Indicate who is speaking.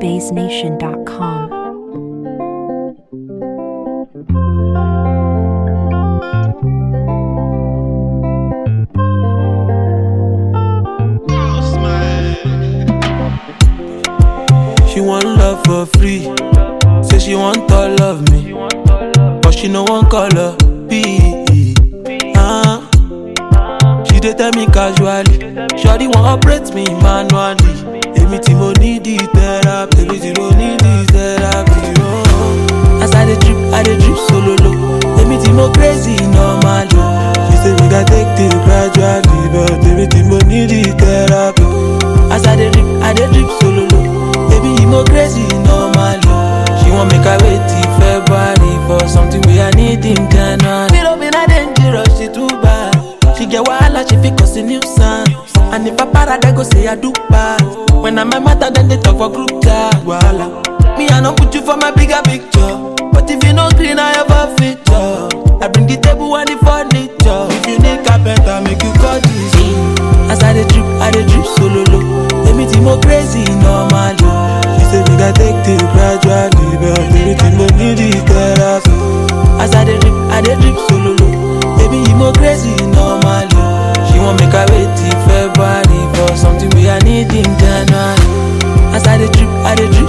Speaker 1: NigerBaseNation.com.
Speaker 2: She want love for free. Say she want all of me. But she no one color B. Ah. She dey tell me casually. Shawty want operate me manually. Èmi tí mo need the therapy. Èmi tí mo need the therapy. Oh. As I dey drip, I dey drip solo low. Èmi tí mo crazy normally. She say we gats take things gradually. But èmi tí mo need the therapy. As I dey drip, I dey drip solo low. Baby, you mo crazy normally. She want make I wait till February for something we I need in January. Me don't be not dangerous, she too bad. She get wahala, she fit cause a nuisance. And if I para, they go say I do bad. When I'm a matter, then they talk for group chat. Wahala. Me, I don't put you for my bigger picture. But if you no green, I have a feature. I bring the table and the furniture. If you need carpenter, make you call this. As I dey drip, I dey drip solo low. Èmi tí mo crazy normally. She say we gats take things gradually, but èmi tí mo need the therapy. As I dey drip, I dey drip solo low. Baby, you mo crazy normally. She want make I wait till February for something we I need in January. As I dey drip, I dey drip